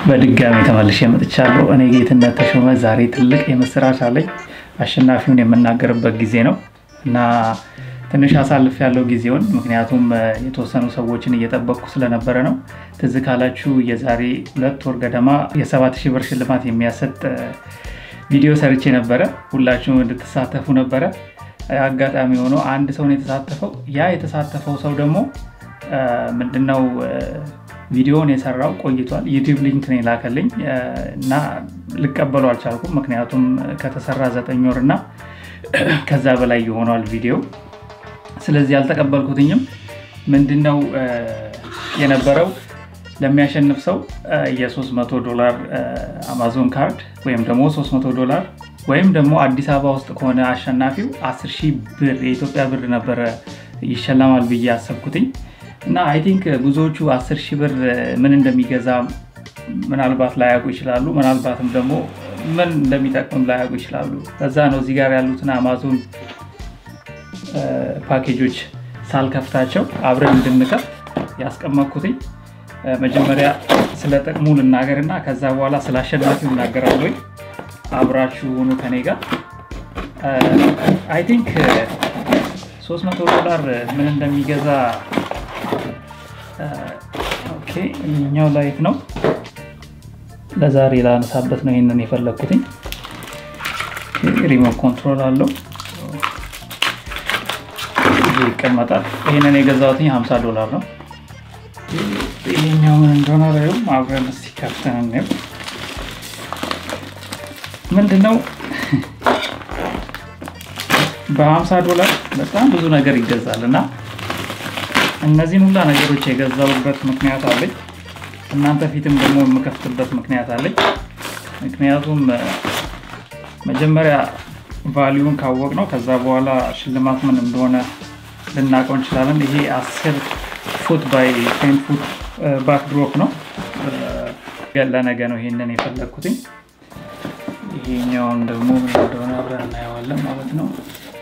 በድጋሚ ተመልሼ መጥቻለሁ። እኔ ጌትነት ተሾመ። ዛሬ ትልቅ የምስራች አለኝ። አሸናፊውን የምናገርበት ጊዜ ነው እና ትንሽ አሳልፍ ያለው ጊዜውን ምክንያቱም የተወሰኑ ሰዎችን እየጠበቅኩ ስለነበረ ነው። ትዝ ካላችሁ የዛሬ ሁለት ወር ገደማ የሰባት ሺህ ብር ሽልማት የሚያሰጥ ቪዲዮ ሰርቼ ነበረ። ሁላችሁም እንድትሳተፉ ነበረ። አጋጣሚ ሆኖ አንድ ሰው ነው የተሳተፈው። ያ የተሳተፈው ሰው ደግሞ ምንድነው ቪዲዮውን የሰራው ቆይቷል። ዩቲዩብ ሊንክ ነው የላከልኝ እና ልቀበሉ አልቻልኩም። ምክንያቱም ከተሰራ ዘጠኝ ወር እና ከዛ በላይ የሆኗል ቪዲዮ። ስለዚህ አልተቀበልኩትኝም። ምንድነው የነበረው ለሚያሸንፍ ሰው የ300 ዶላር አማዞን ካርድ ወይም ደግሞ 300 ዶላር ወይም ደግሞ አዲስ አበባ ውስጥ ከሆነ አሸናፊው 10 ሺህ ብር የኢትዮጵያ ብር ነበረ ይሸለማል ብዬ አሰብኩትኝ እና አይ ቲንክ ብዙዎቹ 10 ሺህ ብር ምን እንደሚገዛ ምናልባት ላያውቁ ይችላሉ። ምናልባትም ደግሞ ምን እንደሚጠቅምም ላያውቁ ይችላሉ። ከዛ ነው እዚህ ጋር ያሉትን አማዞን ፓኬጆች ሳልከፍታቸው አብረን እንድንከፍት ያስቀመጥኩትኝ። መጀመሪያ ስለ ጥቅሙ ልናገር እና ከዛ በኋላ ስለ አሸናፊው እናገራለሁ። አብራችሁ ሆኑ ከኔ ጋር። አይ ቲንክ 300 ዶላር ምን እንደሚገዛ ኦኬ፣ እኛው ላይት ነው። ለዛሬ ላነሳበት ነው ይህንን የፈለግኩትኝ። ሪሞት ኮንትሮል አለው ይቀመጣል። ይህንን የገዛሁትኝ 50 ዶላር ነው። ይሄኛው ምን እንደሆነ ላይም አብረን እስኪ ከፍተን እንየው። ምንድነው በ50 ዶላር በጣም ብዙ ነገር ይገዛል እና እነዚህን ሁላ ነገሮች የገዛውበት ምክንያት አለኝ። እናንተ ፊትም ደግሞ የምከፍትበት ምክንያት አለኝ። ምክንያቱም መጀመሪያ ቫሊዩን ካወቅ ነው ከዛ በኋላ ሽልማት ምን እንደሆነ ልናውቀው እንችላለን። ይሄ አስር ፉት ባይ ቴን ፉት ባክድሮፕ ነው። ለነገ ነው ይሄንን የፈለግኩትኝ። ይሄኛውን ደግሞ ምን እንደሆነ አብረን እናየዋለን ማለት ነው።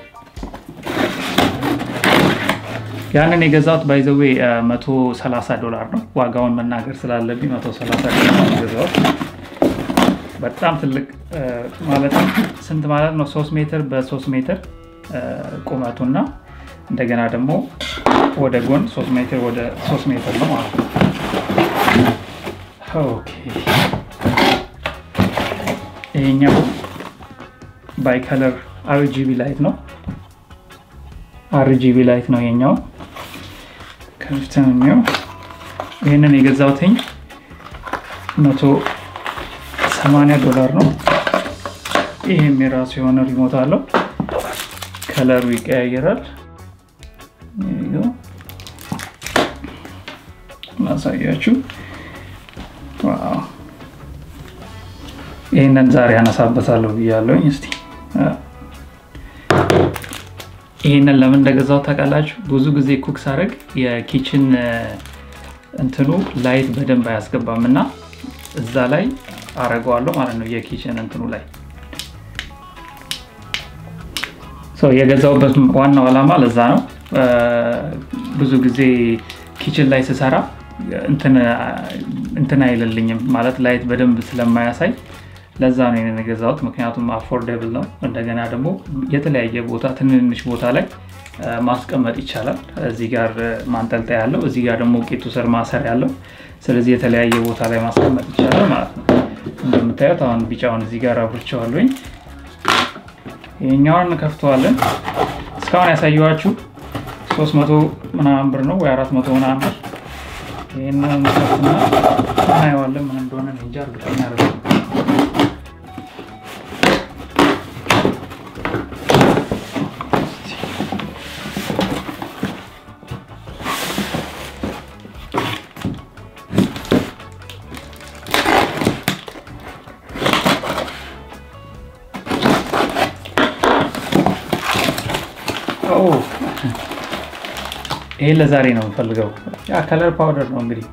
ያንን የገዛሁት ባይዘዌ 130 ዶላር ነው። ዋጋውን መናገር ስላለብኝ 130 ዶላር ነው የገዛሁት። በጣም ትልቅ ማለት ስንት ማለት ነው? 3 ሜትር በ3 ሜትር ቁመቱና እንደገና ደግሞ ወደ ጎን 3 ሜትር ወደ 3 ሜትር ነው ማለት ነው። ኦኬ ይሄኛው ባይ ከለር አርጂቢ ላይት ነው። አርጂቢ ላይት ነው ይሄኛው። ከፍተኛው ይህንን የገዛሁትኝ 180 ዶላር ነው። ይህም የራሱ የሆነ ሪሞት አለው። ከለሩ ይቀያየራል። ማሳያችሁ ይህንን ዛሬ ያነሳበታለሁ ብያለሁኝ። እስቲ ይህንን ለምን እንደገዛው ታውቃላችሁ? ብዙ ጊዜ ኩክ ሳደርግ የኪችን እንትኑ ላይት በደንብ አያስገባም እና እዛ ላይ አረገዋለሁ ማለት ነው። የኪችን እንትኑ ላይ የገዛውበት ዋናው ዓላማ ለዛ ነው። ብዙ ጊዜ ኪችን ላይ ስሰራ እንትን አይልልኝም ማለት ላይት በደንብ ስለማያሳይ ለዛ ነው የገዛሁት። ምክንያቱም አፎርደብል ነው። እንደገና ደግሞ የተለያየ ቦታ ትንንሽ ቦታ ላይ ማስቀመጥ ይቻላል። እዚህ ጋር ማንጠልጠያ ያለው፣ እዚህ ጋር ደግሞ ቄቱ ስር ማሰር ያለው። ስለዚህ የተለያየ ቦታ ላይ ማስቀመጥ ይቻላል ማለት ነው። እንደምታዩት አሁን ቢጫውን እዚህ ጋር አብርቸዋለኝ። ይሄኛውን እንከፍተዋለን። እስካሁን ያሳየኋችሁ 300 ምናምን ብር ነው ወይ 400 ምናምን ብር። ይህንን እንከፍትና እናየዋለን ምን እንደሆነ እንጃ እርግጠኛ አይደለም። ይሄን ለዛሬ ነው የምፈልገው። ያ ከለር ፓውደር ነው እንግዲህ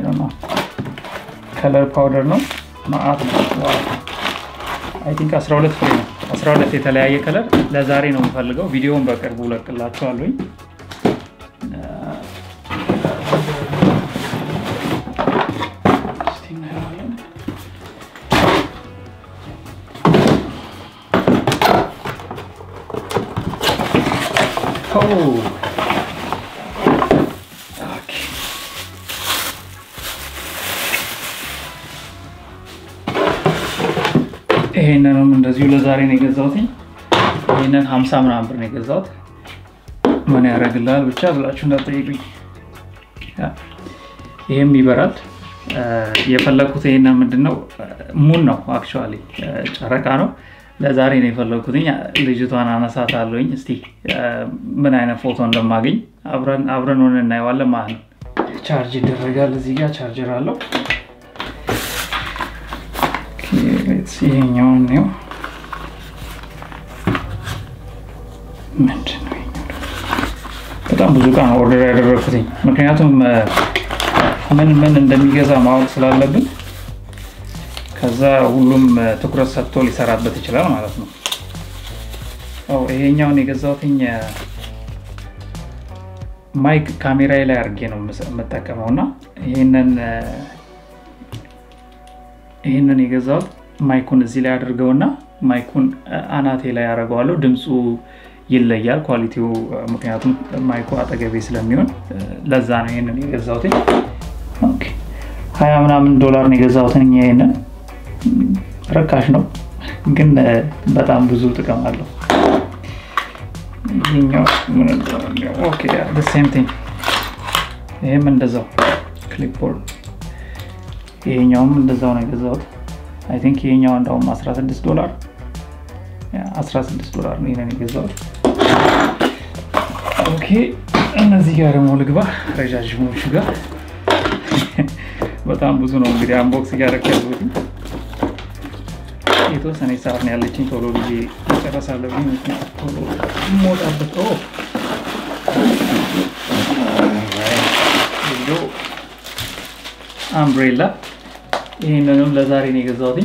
ከለር ፓውደር ነው ማአት ነው። አይ ቲንክ 12 ፍሬ ነው 12 የተለያየ ከለር ለዛሬ ነው የምፈልገው። ቪዲዮውን በቅርቡ ለቅላችኋለሁኝ። ይሄንንም እንደዚሁ ለዛሬ ነው የገዛሁት። ይህንን ሀምሳ ምናምን ብር ነው የገዛሁት። ምን ያደርግልሃል ብቻ ብላችሁ እንዳትጠይቁኝ። ይህም ይበራል። የፈለግኩት ይሄን ምንድነው ሙን ነው አክቹዋሊ ጨረቃ ነው። ለዛሬ ነው የፈለግኩትኝ። ልጅቷን አነሳት አለኝ። እስቲ ምን አይነት ፎቶ እንደማገኝ አብረን ሆነ እናየዋለን ማለት ነው። ቻርጅ ይደረጋል። እዚህ ጋር ቻርጀር አለው። ይሄኛውን ነው ምንድን ነው በጣም ብዙ ዕቃ ነው ኦርደር ያደረግኩትኝ ምክንያቱም ምን ምን እንደሚገዛ ማወቅ ስላለብን ከዛ ሁሉም ትኩረት ሰጥቶ ሊሰራበት ይችላል ማለት ነው። ይሄኛውን የገዛሁትኝ ማይክ ካሜራዬ ላይ አድርጌ ነው የምጠቀመው እና ይህንን የገዛሁት ማይኩን እዚህ ላይ አድርገውና ማይኩን አናቴ ላይ ያደርገዋለሁ። ድምፁ ይለያል ኳሊቲው፣ ምክንያቱም ማይኩ አጠገቤ ስለሚሆን ለዛ ነው ይህንን የገዛሁትኝ። ሀያ ምናምን ዶላር ነው የገዛሁትን። ይሄንን ርካሽ ነው ግን በጣም ብዙ ጥቅም አለው። ሴም ቲንግ ይህም እንደዛው ክሊፕቦርድ፣ ይሄኛውም እንደዛው ነው የገዛሁት። አይ ቲንክ ይሄኛው እንዳውም 16 ዶላር 16 ዶላር ነው ይሄንን የገዛሁት። ኦኬ እነዚህ ጋር ደግሞ ልግባ ረዣዥሞቹ ጋር በጣም ብዙ ነው እንግዲህ አንቦክስ እያደረግ ያሉት የተወሰነ ሰዓት ነው ያለችኝ። ቶሎ ብዬ መጨረስ አለብኝ። ቶሎ ሞጣበት አምብሬላ ይህንንም ለዛሬ ነው የገዛሁትኝ።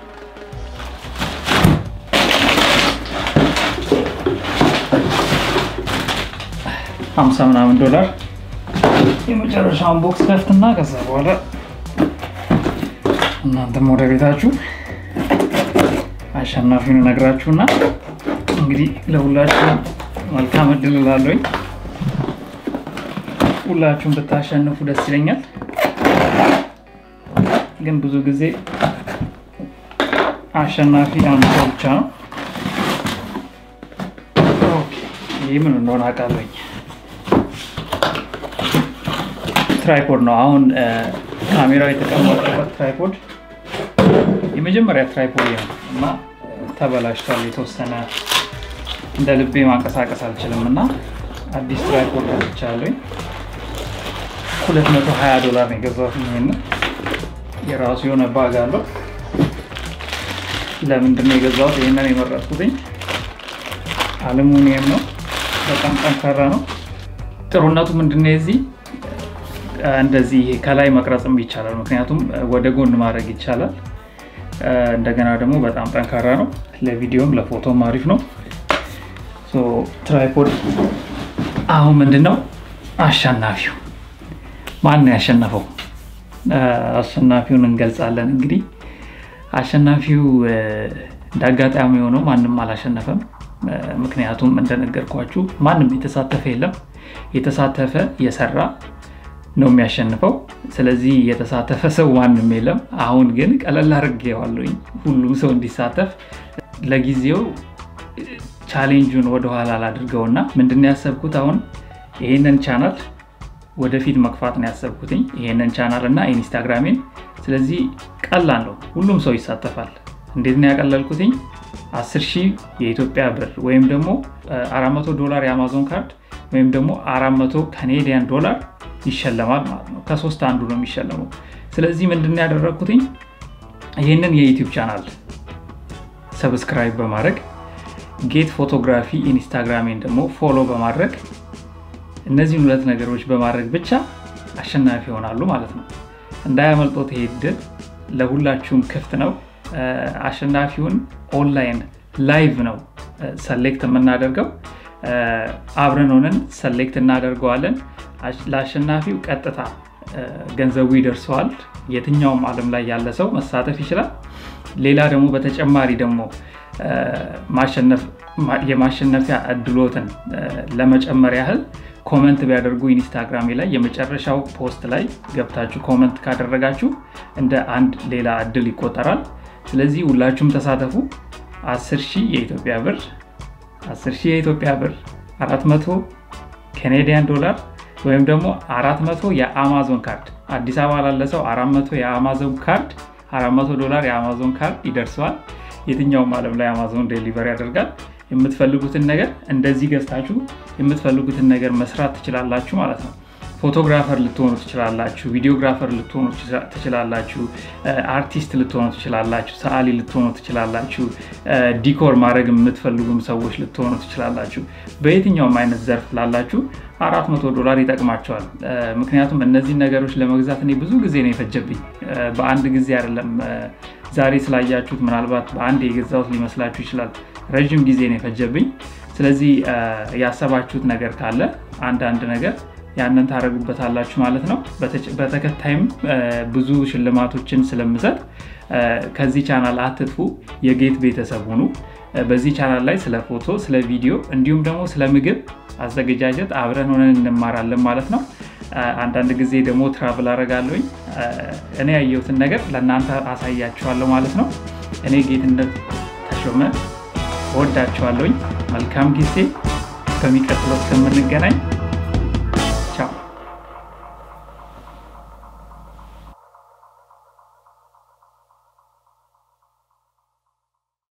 ሀምሳ ምናምን ዶላር የመጨረሻውን ቦክስ ከፍትና ከዛ በኋላ እናንተም ወደ ቤታችሁ አሸናፊውን እነግራችሁና እንግዲህ ለሁላችሁም መልካም እድል እላለሁኝ። ሁላችሁም ብታሸንፉ ደስ ይለኛል። ግን ብዙ ጊዜ አሸናፊ አንድ ሰው ብቻ ነው። ይህ ምን እንደሆነ አውቃለሁኝ። ትራይፖድ ነው። አሁን ካሜራው የተቀመጠበት ትራይፖድ የመጀመሪያ ትራይፖድ ነው እና ተበላሽቷል። የተወሰነ እንደ ልቤ ማንቀሳቀስ አልችልም እና አዲስ ትራይፖድ ገዝቻለሁኝ። 220 ዶላር ነው የገዛሁት። ይሄን የራሱ የሆነ ባግ አለው። ለምንድን ነው የገዛሁት? ይህንን የመረጥኩትኝ አሉሚኒየም ነው። በጣም ጠንካራ ነው። ጥሩነቱ ምንድነው የዚህ እንደዚህ ከላይ መቅረጽም ይቻላል። ምክንያቱም ወደ ጎን ማድረግ ይቻላል። እንደገና ደግሞ በጣም ጠንካራ ነው። ለቪዲዮም ለፎቶም አሪፍ ነው። ትራይፖድ አሁን ምንድነው አሸናፊው ማን ነው ያሸነፈው? አሸናፊውን እንገልጻለን። እንግዲህ አሸናፊው እንደ አጋጣሚ የሆነው ማንም አላሸነፈም። ምክንያቱም እንደነገርኳችሁ ማንም የተሳተፈ የለም። የተሳተፈ የሰራ ነው የሚያሸንፈው። ስለዚህ የተሳተፈ ሰው ማንም የለም። አሁን ግን ቀለል አድርጌዋለሁኝ ሁሉም ሰው እንዲሳተፍ። ለጊዜው ቻሌንጁን ወደኋላ ላድርገውና ምንድን ያሰብኩት አሁን ይህንን ቻናል ወደፊት መግፋት ነው ያሰብኩትኝ፣ ይህንን ቻናል እና ኢንስታግራሜን። ስለዚህ ቀላል ነው፣ ሁሉም ሰው ይሳተፋል። እንዴት ነው ያቀለልኩትኝ? 10 ሺህ የኢትዮጵያ ብር ወይም ደግሞ 400 ዶላር የአማዞን ካርድ ወይም ደግሞ 400 ካኔዲያን ዶላር ይሸለማል ማለት ነው። ከሶስት አንዱ ነው የሚሸለመው። ስለዚህ ምንድን ያደረግኩትኝ ይህንን የዩቲዩብ ቻናል ሰብስክራይብ በማድረግ ጌት ፎቶግራፊ ኢንስታግራሜን ደግሞ ፎሎ በማድረግ እነዚህን ሁለት ነገሮች በማድረግ ብቻ አሸናፊ ይሆናሉ ማለት ነው። እንዳያመልጦት ይሄ ዕድል ለሁላችሁም ክፍት ነው። አሸናፊውን ኦንላይን ላይቭ ነው ሰሌክት የምናደርገው። አብረን ሆነን ሰሌክት እናደርገዋለን። ለአሸናፊው ቀጥታ ገንዘቡ ይደርሰዋል። የትኛውም ዓለም ላይ ያለ ሰው መሳተፍ ይችላል። ሌላ ደግሞ በተጨማሪ ደግሞ ማሸነፍ የማሸነፊያ እድሎትን ለመጨመር ያህል ኮመንት ቢያደርጉ ኢንስታግራሜ ላይ የመጨረሻው ፖስት ላይ ገብታችሁ ኮመንት ካደረጋችሁ እንደ አንድ ሌላ እድል ይቆጠራል። ስለዚህ ሁላችሁም ተሳተፉ። 10 ሺህ የኢትዮጵያ ብር 10 ሺህ የኢትዮጵያ ብር 400 ኬኔዲያን ዶላር ወይም ደግሞ 400 የአማዞን ካርድ አዲስ አበባ ላለ ሰው 400 የአማዞን ካርድ 400 ዶላር የአማዞን ካርድ ይደርሰዋል። የትኛውም ዓለም ላይ አማዞን ዴሊቨር ያደርጋል። የምትፈልጉትን ነገር እንደዚህ ገዝታችሁ የምትፈልጉትን ነገር መስራት ትችላላችሁ ማለት ነው። ፎቶግራፈር ልትሆኑ ትችላላችሁ፣ ቪዲዮግራፈር ልትሆኑ ትችላላችሁ፣ አርቲስት ልትሆኑ ትችላላችሁ፣ ሰዓሊ ልትሆኑ ትችላላችሁ፣ ዲኮር ማድረግ የምትፈልጉም ሰዎች ልትሆኑ ትችላላችሁ። በየትኛውም አይነት ዘርፍ ላላችሁ አራት መቶ ዶላር ይጠቅማቸዋል። ምክንያቱም እነዚህን ነገሮች ለመግዛት እኔ ብዙ ጊዜ ነው የፈጀብኝ። በአንድ ጊዜ አይደለም። ዛሬ ስላያችሁት ምናልባት በአንድ የገዛሁት ሊመስላችሁ ይችላል። ረዥም ጊዜ ነው የፈጀብኝ። ስለዚህ ያሰባችሁት ነገር ካለ አንዳንድ ነገር ያንን ታደርጉበታላችሁ ማለት ነው። በተከታይም ብዙ ሽልማቶችን ስለምሰጥ ከዚህ ቻናል አትጥፉ፣ የጌት ቤተሰብ ሁኑ። በዚህ ቻናል ላይ ስለ ፎቶ፣ ስለ ቪዲዮ እንዲሁም ደግሞ ስለ ምግብ አዘገጃጀት አብረን ሆነን እንማራለን ማለት ነው። አንዳንድ ጊዜ ደግሞ ትራቭል አደርጋለሁኝ። እኔ ያየሁትን ነገር ለእናንተ አሳያችኋለሁ ማለት ነው። እኔ ጌትነት ተሾመ እወዳችኋለሁኝ። መልካም ጊዜ። በሚቀጥለው እስከምንገናኝ